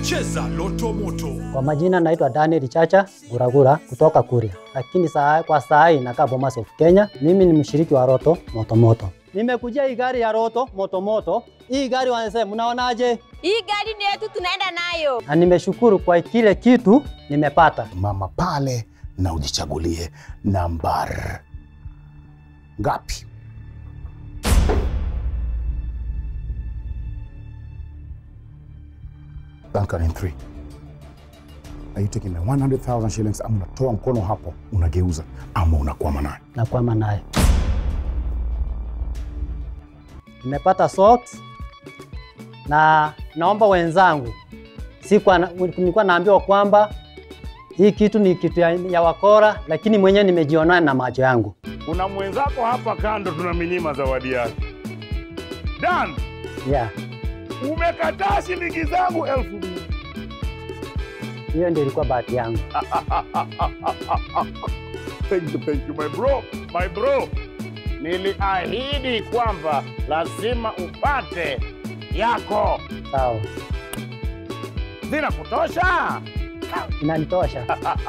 Cheza Loto Moto. Kwa majina naitwa Daniel Chacha Guragura kutoka Kuria, lakini saa, kwa saa hii nakaa Bomas of Kenya. Mimi ni mshiriki wa Roto Motomoto. Nimekujia hii gari ya Roto Motomoto. Hii gari wanasema, mnaonaje? Hii gari ni yetu, tunaenda nayo. Na nimeshukuru kwa kile kitu nimepata. mama pale na ujichagulie nambar ngapi? Duncan in three. Are you taking my 100,000 shillings ama unatoa mkono hapo unageuza ama unakwama nayo? Nakwama nayo. Nimepata socks na naomba wenzangu, sikuwa na- nilikuwa naambiwa kwamba hii kitu ni kitu ya, ya wakora, lakini mwenyewe nimejionea na macho yangu. Kuna mwenzako hapa kando tunaminyima zawadi yake. Dan, Yeah, umekataa shilingi zangu elfu mbili. hiyo ndio ilikuwa bahati yangu. Thank you, thank you my bro, my bro. Niliahidi kwamba lazima upate yako. Sawa, Zina kutosha? inanitosha.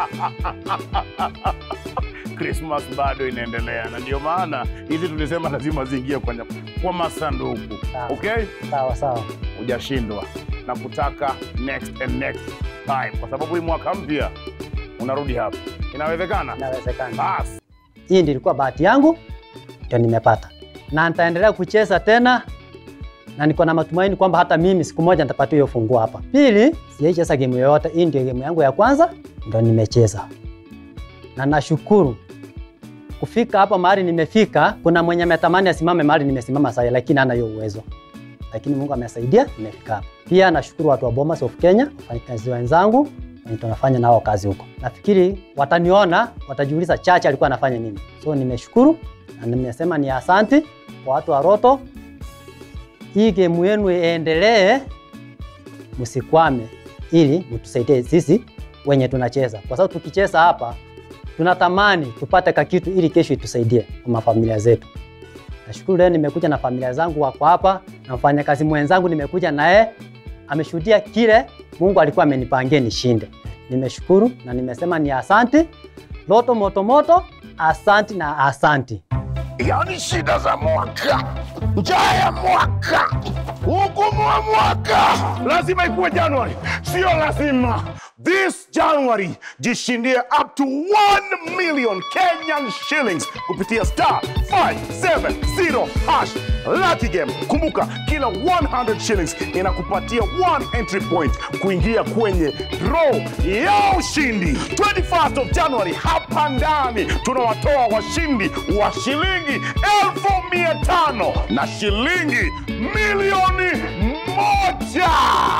Christmas bado inaendelea na ndio maana hizi tulisema lazima ziingie kwenye kwa masanduku. Sawa. Okay? Sawa sawa, hujashindwa na kutaka next and next time, kwa sababu hii mwaka mpya unarudi hapa. Inawezekana? inawezekana. Basi Hii ndio ilikuwa bahati yangu, ndio nimepata, na nitaendelea kucheza tena, na niko na matumaini kwamba hata mimi siku moja nitapata hiyo funguo hapa. Pili, sijaicheza game yoyote, hii ndio game yangu ya kwanza, ndio nimecheza, na nashukuru kufika hapa mahali nimefika. Kuna mwenye ametamani asimame mahali nimesimama sasa, lakini hana hiyo uwezo, lakini Mungu amesaidia, nimefika hapa. Pia nashukuru watu wa Bomas of Kenya, wafanyakazi wenzangu wenye tunafanya nao kazi huko. Nafikiri wataniona, watajiuliza Chacha alikuwa anafanya nini. So nimeshukuru na nimesema ni asanti kwa watu wa Roto. Hii game yenu iendelee, msikwame, ili mtusaidie sisi wenye tunacheza, kwa sababu tukicheza hapa tunatamani tupate kakitu ili kesho itusaidie kwa mafamilia zetu. Nashukuru leo nimekuja na familia zangu wako hapa na mfanyakazi mwenzangu nimekuja naye ameshuhudia kile Mungu alikuwa amenipangia nishinde. Nimeshukuru na nimesema ni asanti. Loto Motomoto, asanti na asanti. yaani shida za mwaka, njaa ya mwaka, ugumu wa mwaka lazima ikuwe Januari, sio lazima. This January jishindie up to 1 million Kenyan shillings kupitia star 570 hash Lucky Game. Kumbuka kila 100 shillings inakupatia 1 entry point kuingia kwenye draw ya ushindi. 21st of January hapa ndani tunawatoa washindi wa shilingi elfu mia tano na shilingi milioni moja.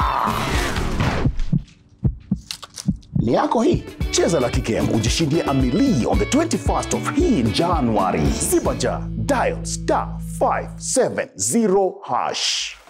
Ni yako hii. Cheza Lucky Game ujishindie a milli on the 21st of hii January. Sibaja dial star 570 hash.